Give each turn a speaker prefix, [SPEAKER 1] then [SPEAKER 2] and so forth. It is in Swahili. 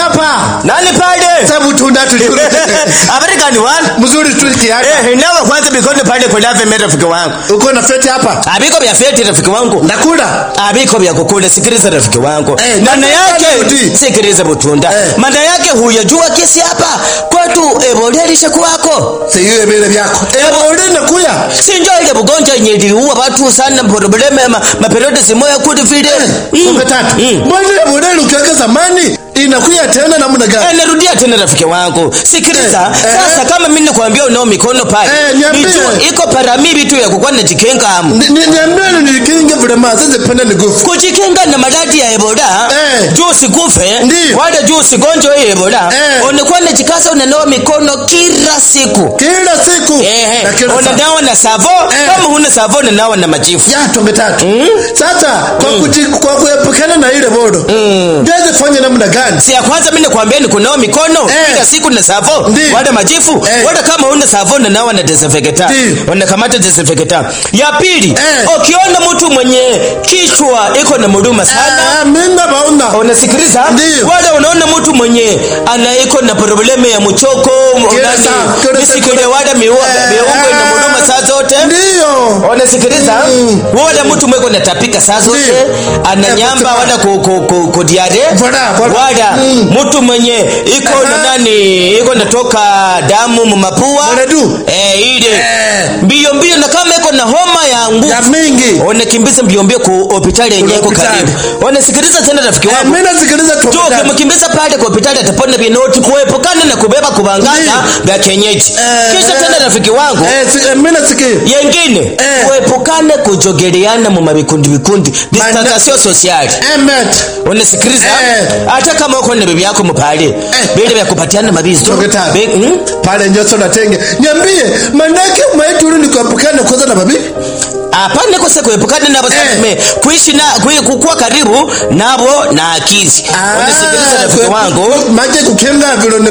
[SPEAKER 1] hapa
[SPEAKER 2] nani pale
[SPEAKER 1] sabu tunda tulikula
[SPEAKER 2] habari gani wana
[SPEAKER 1] mzuri tu kiasi
[SPEAKER 2] eh nawe kwanza bikono pale kwa lave mera rafiki wangu
[SPEAKER 1] uko na feti hapa
[SPEAKER 2] abiko vya feti rafiki wangu
[SPEAKER 1] nakula
[SPEAKER 2] abiko vya kukula sikiliza rafiki wangu
[SPEAKER 1] Eh,
[SPEAKER 2] maana
[SPEAKER 1] nani
[SPEAKER 2] yake
[SPEAKER 1] pale
[SPEAKER 2] sikiliza butunda
[SPEAKER 1] Eh.
[SPEAKER 2] maana yake huyajua kesi hapa kwetu ebolelisha kwako
[SPEAKER 1] siyo vile vyako eh ule nakuya
[SPEAKER 2] sinjo ile bugonjwa yenye iliua watu sana probleme ma, maperiodi simoya kuli vile
[SPEAKER 1] Kumbe tatu
[SPEAKER 2] Mm.
[SPEAKER 1] mbona ile modeli ukiweka zamani inakuya tena namna gani
[SPEAKER 2] Eh, narudia tena rafiki wangu sikiliza
[SPEAKER 1] Eh, eh.
[SPEAKER 2] sasa kama mimi nakwambia unao mikono pale
[SPEAKER 1] Eh, niambie.
[SPEAKER 2] nijua iko paramili tu ya kukuwa najikinga amu
[SPEAKER 1] Ni- ni- niambie ni nikinge vile ma sasa penda ni gufu
[SPEAKER 2] kujikinga na maradhi ya ebola
[SPEAKER 1] Eh.
[SPEAKER 2] juu usikufe
[SPEAKER 1] Ndiyo.
[SPEAKER 2] wala juu usigonjwe hii ebola
[SPEAKER 1] Eh.
[SPEAKER 2] unakuwa najikaza unanawa mikono kila siku
[SPEAKER 1] kila siku
[SPEAKER 2] Ehe,
[SPEAKER 1] na kila saa
[SPEAKER 2] unanawa na savo
[SPEAKER 1] Eh.
[SPEAKER 2] kama huna savo unanawa na majifu
[SPEAKER 1] ya tonge tatu sasa kwa kuji, kwa kuepukana na ile bodo mm. fanya namna gani
[SPEAKER 2] si ya kwanza mimi nakwambia ni kunawa mikono
[SPEAKER 1] Eh.
[SPEAKER 2] kila siku na savo
[SPEAKER 1] Ndiyo.
[SPEAKER 2] wala majifu
[SPEAKER 1] Eh.
[SPEAKER 2] wala kama huna savo unanawa na desinfectant
[SPEAKER 1] Ndiyo.
[SPEAKER 2] unakamata desinfectant ya pili
[SPEAKER 1] Eh.
[SPEAKER 2] ukiona mtu mwenye kichwa iko na muruma sana
[SPEAKER 1] Ah, minga bauna
[SPEAKER 2] unasikiliza
[SPEAKER 1] Ndiyo.
[SPEAKER 2] wala unaona mtu mwenye anaiko na probleme ya mchoko
[SPEAKER 1] Kila
[SPEAKER 2] nani,
[SPEAKER 1] saa, kila saa,
[SPEAKER 2] misikile
[SPEAKER 1] kila-
[SPEAKER 2] wala miua
[SPEAKER 1] Eh,
[SPEAKER 2] miungo ina
[SPEAKER 1] eh.
[SPEAKER 2] muruma saa zote
[SPEAKER 1] ndiyo
[SPEAKER 2] unasikiliza
[SPEAKER 1] Mm.
[SPEAKER 2] wala mtu mweko natapika saa zote
[SPEAKER 1] Ndiyo.
[SPEAKER 2] ananyamba
[SPEAKER 1] Eh,
[SPEAKER 2] wala ku, ku, ku, ku diare
[SPEAKER 1] Voilà, voilà.
[SPEAKER 2] wala
[SPEAKER 1] Mm.
[SPEAKER 2] mtu mwenye iko na
[SPEAKER 1] Aha.
[SPEAKER 2] nani iko natoka damu mumapua
[SPEAKER 1] Mwenadu.
[SPEAKER 2] eh, ile
[SPEAKER 1] Eh.
[SPEAKER 2] mbio mbio na kama iko na homa ya nguvu
[SPEAKER 1] ya mingi
[SPEAKER 2] unakimbiza mbio mbio ku hospitali yenye iko
[SPEAKER 1] hospitali.
[SPEAKER 2] karibu unasikiliza tena rafiki
[SPEAKER 1] Eh,
[SPEAKER 2] wangu
[SPEAKER 1] mimi nasikiliza tu
[SPEAKER 2] Jo, ukimkimbiza pale kwa hospitali atapona vinoti kuepukana na kubeba kubangana
[SPEAKER 1] Ndiyo.
[SPEAKER 2] vya kienyeji.
[SPEAKER 1] Eh,
[SPEAKER 2] Kisha
[SPEAKER 1] eh.
[SPEAKER 2] tena rafiki wangu
[SPEAKER 1] eh si, eh, mimi nasikia
[SPEAKER 2] yengine
[SPEAKER 1] Eh.
[SPEAKER 2] kuepukane kujogeleana mu mabikundi vikundi distansation sociale.
[SPEAKER 1] emet
[SPEAKER 2] Unasikiliza?
[SPEAKER 1] Eh.
[SPEAKER 2] Hata kama uko na bibi yako mpale vile vya kupatiana mabizo.
[SPEAKER 1] Toketa.
[SPEAKER 2] Be- hmm?
[SPEAKER 1] pale njoso na tenge niambie manake maituru ni kuepukana kwanza na babi
[SPEAKER 2] Hapana kosa kuepukana nabo
[SPEAKER 1] Eh.
[SPEAKER 2] sasa kuishi na kui- kukuwa karibu nabo na akili. Unasikiliza rafiki wangu?
[SPEAKER 1] maje kukenga vile